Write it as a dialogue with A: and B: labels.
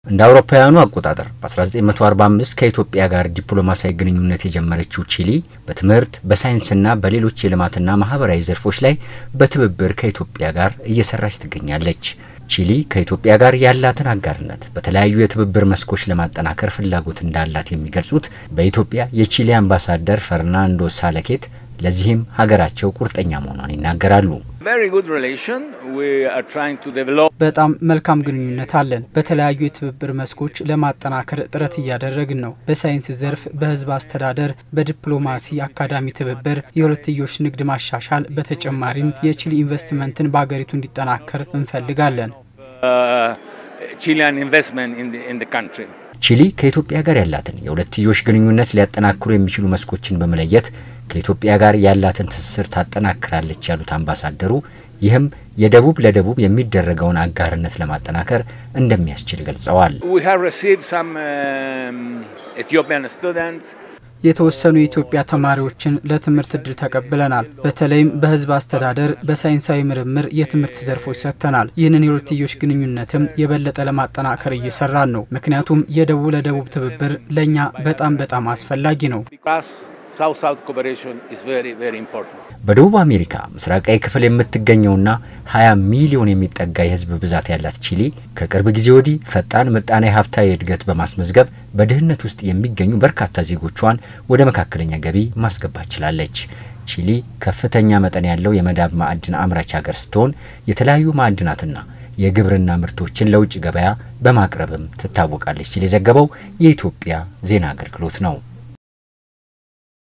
A: እንደ አውሮፓውያኑ አቆጣጠር በ1945 ከኢትዮጵያ ጋር ዲፕሎማሲያዊ ግንኙነት የጀመረችው ቺሊ በትምህርት በሳይንስና በሌሎች የልማትና ማህበራዊ ዘርፎች ላይ በትብብር ከኢትዮጵያ ጋር እየሰራች ትገኛለች። ቺሊ ከኢትዮጵያ ጋር ያላትን አጋርነት በተለያዩ የትብብር መስኮች ለማጠናከር ፍላጎት እንዳላት የሚገልጹት በኢትዮጵያ የቺሊ አምባሳደር ፈርናንዶ ሳለኬት ለዚህም ሀገራቸው ቁርጠኛ መሆኗን ይናገራሉ።
B: በጣም መልካም ግንኙነት አለን። በተለያዩ የትብብር መስኮች ለማጠናከር ጥረት እያደረግን ነው። በሳይንስ ዘርፍ፣ በህዝብ አስተዳደር፣ በዲፕሎማሲ አካዳሚ ትብብር፣ የሁለትዮሽ ንግድ ማሻሻል፣ በተጨማሪም የቺሊ ኢንቨስትመንትን በሀገሪቱ እንዲጠናከር እንፈልጋለን።
A: ቺሊ ከኢትዮጵያ ጋር ያላትን የሁለትዮሽ ግንኙነት ሊያጠናክሩ የሚችሉ መስኮችን በመለየት ከኢትዮጵያ ጋር ያላትን ትስስር ታጠናክራለች ያሉት አምባሳደሩ ይህም የደቡብ ለደቡብ የሚደረገውን አጋርነት ለማጠናከር እንደሚያስችል ገልጸዋል።
B: የተወሰኑ የኢትዮጵያ ተማሪዎችን ለትምህርት እድል ተቀብለናል። በተለይም በህዝብ አስተዳደር፣ በሳይንሳዊ ምርምር የትምህርት ዘርፎች ሰጥተናል። ይህንን የሁለትዮሽ ግንኙነትም የበለጠ ለማጠናከር እየሰራን ነው። ምክንያቱም የደቡብ ለደቡብ ትብብር ለእኛ በጣም በጣም አስፈላጊ ነው።
A: በደቡብ አሜሪካ ምስራቃዊ ክፍል የምትገኘውና 20 ሚሊዮን የሚጠጋ የህዝብ ብዛት ያላት ቺሊ ከቅርብ ጊዜ ወዲህ ፈጣን ምጣኔ ሀብታዊ እድገት በማስመዝገብ በድህነት ውስጥ የሚገኙ በርካታ ዜጎቿን ወደ መካከለኛ ገቢ ማስገባት ችላለች። ቺሊ ከፍተኛ መጠን ያለው የመዳብ ማዕድን አምራች ሀገር ስትሆን የተለያዩ ማዕድናትና የግብርና ምርቶችን ለውጭ ገበያ በማቅረብም ትታወቃለች ሲል የዘገበው የኢትዮጵያ ዜና አገልግሎት ነው።